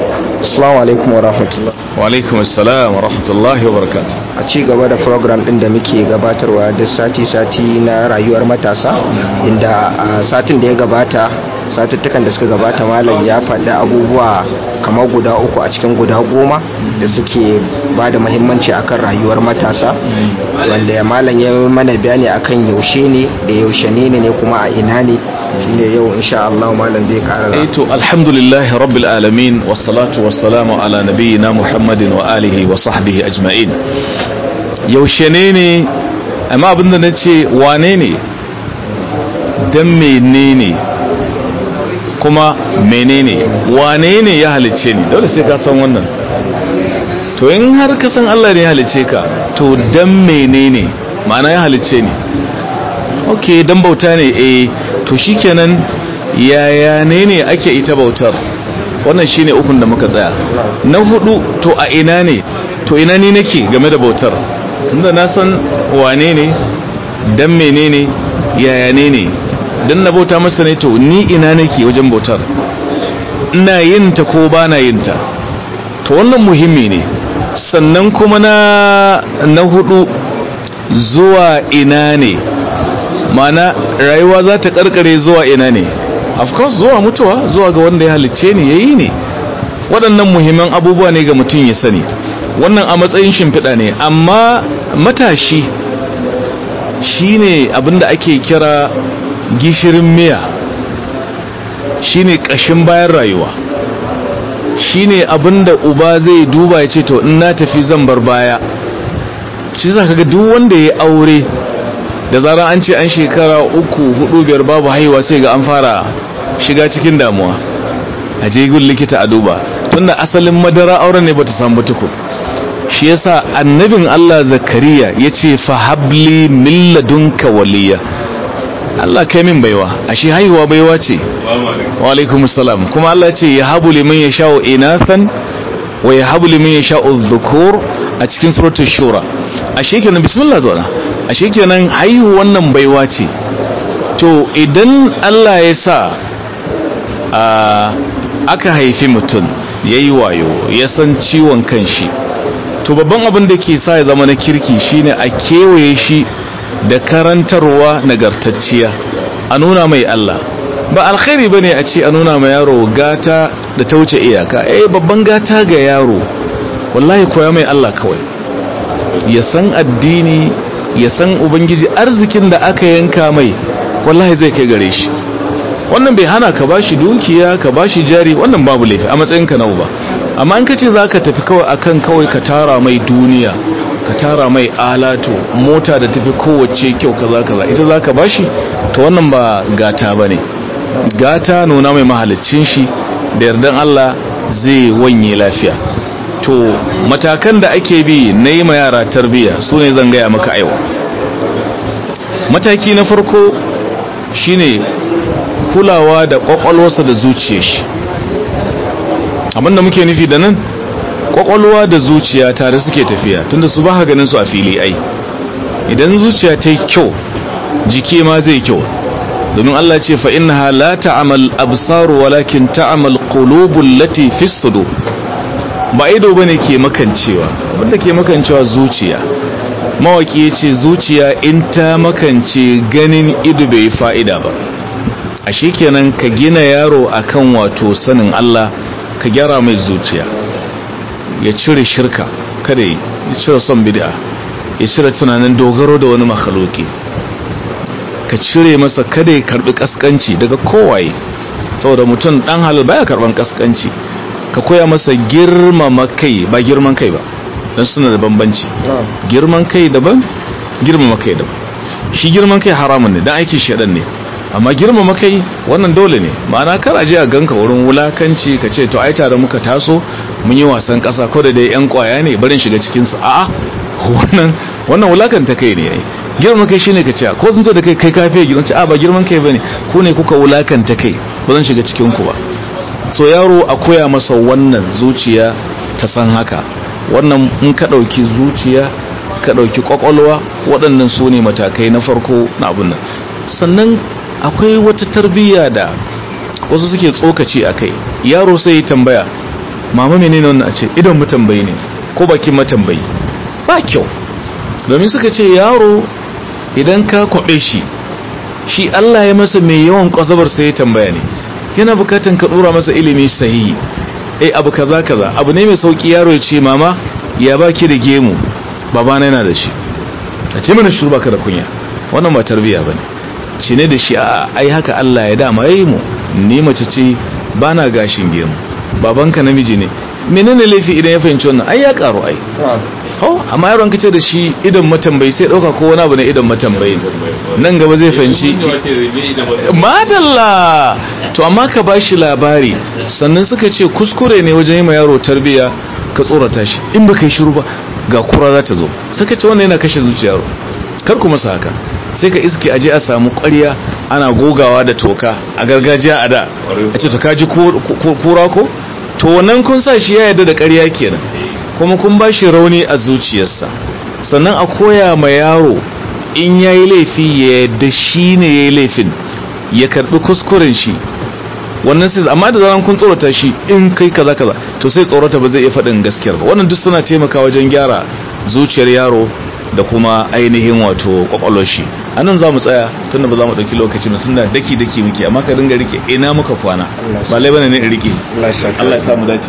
Assalamu alaikum wa rahmatullah. wa alaikum assalam wa rahmatullahi wa barakatuh A ci gaba da program din da muke gabatarwa da sati-sati na rayuwar matasa inda a satin da ya gabata satuttukan da suka gabata malam ya faɗi abubuwa kamar guda uku a cikin guda goma da suke ba da mahimmanci akan rayuwar matasa wanda ya malam ya mana bayani akan yaushe ne da yaushe ne ne kuma a ina ne shine yau insha Allah malam zai kara eh to alhamdulillahi rabbil alamin wassalatu wassalamu ala nabiyyina muhammadin wa alihi wa sahbihi ajma'in yaushe ne ne amma abinda na ce wane ne dan menene kuma menene wane ne ya halicce ni dole sai ka san wannan to in har ka san Allah ne ya halicce ka to dan menene ma'ana ya halicce ni ok dan bauta ne eh to shikenan yaya ne ne ake ita bautar wannan shine ukun da muka tsaya na hudu to a ina ne to ina ni nake game da bautar tunda na san wane ne dan menene yaya ne ne dan na bauta masa ne to ni ina nake wajen bautar ina yin ta ko ba na yin ta to wannan muhimmi ne sannan kuma na na hudu zuwa ina ne mana rayuwa za ta karkare zuwa ina ne of course zuwa mutuwa zuwa ga wanda ya halicce ni yayi ne waɗannan muhimman abubuwa ne ga mutum ya sani wannan a matsayin shimfiɗa ne amma matashi shine abinda ake kira gishirin miya shine ƙashin bayan rayuwa shine abinda uba zai duba ya ce to in na tafi zan bar baya shi za ka ga duk wanda ya aure da zarar an ce an shekara uku hudu biyar babu haihuwa sai ga an fara shiga cikin damuwa a je gun likita a duba tunda asalin madara auren ne bata samu tukun shi yasa annabin Allah zakariya yace fa habli min ladunka waliya Allah kai min baiwa ashe haihuwa baiwa ce wa alaikum salam kuma Allah ya ce ya habu liman yasha'u inathan wa ya habu liman yasha'u dhukur a cikin suratul shura ashe kenan bismillah zauna ashe kenan haihu wannan baiwa ce to idan Allah ya sa aka haifi mutum ya yi wayo ya san ciwon kanshi to babban abin da ke sa ya zama na kirki shine a kewaye shi da karantarwa nagartacciya a nuna mai Allah ba alkhairi bane a ce a nuna mai yaro gata da ta wuce iyaka eh babban gata ga yaro wallahi koya mai Allah kawai ya san addini ya san ubangiji arzikin da aka yanka mai wallahi zai kai gare shi wannan bai hana ka bashi dukiya ka bashi jari wannan babu laifi a matsayin ka na uba amma in kace zaka tafi kawai akan kawai ka tara mai duniya ka tara mai alatu mota da tafi kowace kyau kaza kaza ita zaka bashi to wannan ba gata bane gata nuna mai mahalicin shi da yardan Allah zai wanye lafiya to matakan da ake bi na yi ma yara tarbiyya su ne zan gaya maka aiwa mataki na farko shine kulawa da kwakwalwarsa da zuciyar shi abinda muke nufi da nan kwakwalwa da zuciya tare suke tafiya tunda su ba ganin su a fili ai idan zuciya ta yi kyau jiki ma zai kyau domin Allah ce fa innaha la ta'mal absaru walakin ta'mal qulubul lati fi sudur ba ido bane ke makancewa wanda ke makancewa zuciya mawaki yace zuciya in ta makance ganin ido bai fa'ida ba ashe kenan ka gina yaro akan wato sanin Allah ka gyara mai zuciya ya cire shirka kada ya cire son bid'a ya cire tunanin dogaro da wani makhluki ka cire masa kada ya karbi kaskanci daga kowaye saboda mutum dan halal baya karban kaskanci ka koya masa girmama kai ba girman kai ba don suna da bambanci girman kai daban girmama kai daban shi girman kai haramun ne dan aiki shedan ne amma girmama kai wannan dole ne ma'ana kar a je a ganka wurin wulakanci ka ce to ai tare muka taso mun yi wasan kasa ko da dai yan kwaya ne barin shiga cikin su a'a wannan wannan wulakanta kai ne ai girman kai shine ka ce ko sun zo da kai kai kafe girman ce a ba girman kai bane ku ne kuka wulakanta kai ba zan shiga cikin ku ba so yaro a koya masa wannan zuciya ta san haka wannan in ka ɗauki zuciya ka ɗauki ƙwaƙwalwa waɗannan su ne matakai na farko na abin nan sannan akwai wata tarbiyya da wasu suke tsokaci a kai yaro sai ya tambaya mama menene wannan a ce idon matambayi ne ko bakin matambayi ba kyau domin suka ce yaro idan ka kwabe shi shi Allah ya masa mai yawan kwazabar sai ya tambaya ne yana bukatan ka dora masa ilimi sahihi eh abu kaza kaza abu ne mai sauki yaro ya ce mama ya baki da gemu babana yana da shi a ce mana shuru baka da kunya wannan ba tarbiya bane shi ne da shi a ai haka Allah ya dama yayi mu ni mace ce bana gashin gemu babanka namiji ne menene laifi idan ya fahimci wannan ai ya karu ai ho amma yaron kace da shi idan matambayi sai dauka ko wani abu ne idan matambayi nan gaba zai fahimci madalla to amma ka bashi labari sannan suka ce kuskure ne wajen yi ma yaro tarbiya ka tsorata shi in baka yi shiru ba ga kura za ta zo suka ce wannan yana kashe zuciyar yaro kar ku masa haka sai ka iske aje a samu ƙwarya ana gogawa da toka a gargajiya a da a ce to kaji kura ko to wannan kun sa shi ya yarda da ƙarya kenan kuma kun ba shi rauni a zuciyarsa sannan a koya ma yaro in ya yi laifi ya yadda shi ne ya yi laifin ya karɓi kuskuren shi wannan sai amma da zaran kun tsorata shi in kai kaza kaza to sai tsorata ba zai iya faɗin gaskiyar ba wannan duk suna taimaka wajen gyara zuciyar yaro da kuma ainihin wato kwakwalwar shi a nan za mu tsaya tunda ba za mu ɗauki lokaci ba tunda daki daki muke amma ka dinga rike ina muka kwana ba lai bane ne in rike Allah ya samu dace